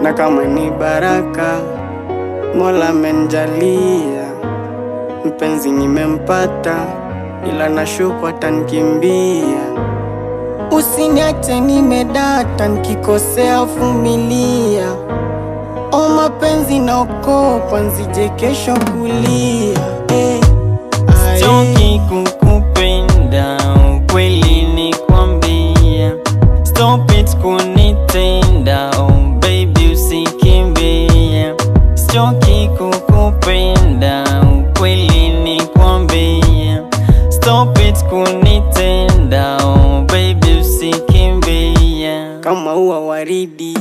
na kama ni baraka Mola amenjalia, mpenzi nimempata, ila nashuku atanikimbia. Usiniache nimedata, nikikosea vumilia. O mapenzi naokopa, nsije kesho kulia eh. Ae. Sitoki kukupenda, ukweli ni kwambia. Stop it kunitenda, oh baby usikimbia. Sitoki kukupenda, ukweli ni kwambia. Stop it kunitenda, oh baby usikimbia. kama ua waridi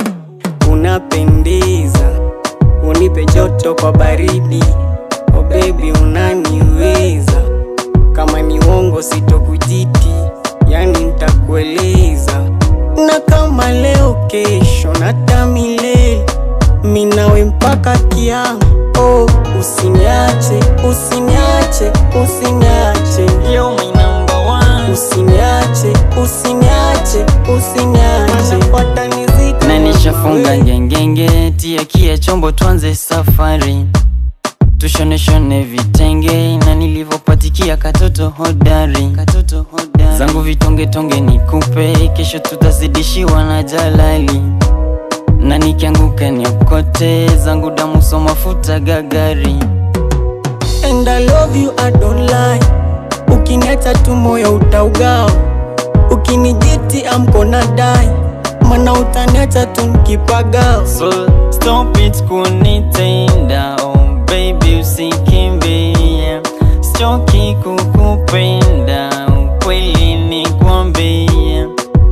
unapendeza, unipe joto kwa baridi. Oh baby unaniweza, kama ni uongo sitokujiti, yani nitakueleza. Na kama leo kesho na hata milele, minawe mpaka kiama. Oh, usiniache, usiniache, usiniache You're my number one. Usiniache, usiniache, usiniache watanizika na nishafunga ngengenge, tia kia chombo, tuanze safari, tushoneshone vitenge na nilivyopatikia katoto hodari, katoto hodari. zangu vitongetonge nikupe, kesho tutazidishiwa na jalali, na nikianguka niokote, zangu damu so mafuta gagari. And I love you, I don't lie Ukiniacha tu moyo utaugawa Ukinijiti amkona dai Mana utaniacha tu nikipagawa So stop it kunitenda, oh baby usikimbie, sitoki kukupenda, ukweli ni kwambie.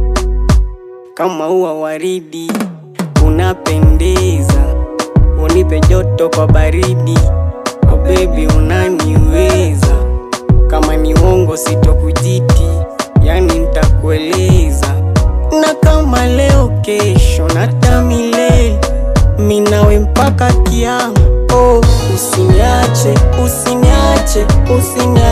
Kama ua waridi Unapendeza Unipe joto kwa baridi Oh baby unaniweza Kama ni uongo sitokujiti Yani nitakueleza Na kama leo kesho na hata milele Minawe mpaka kiama Oh usiniache, usiniache, usiniache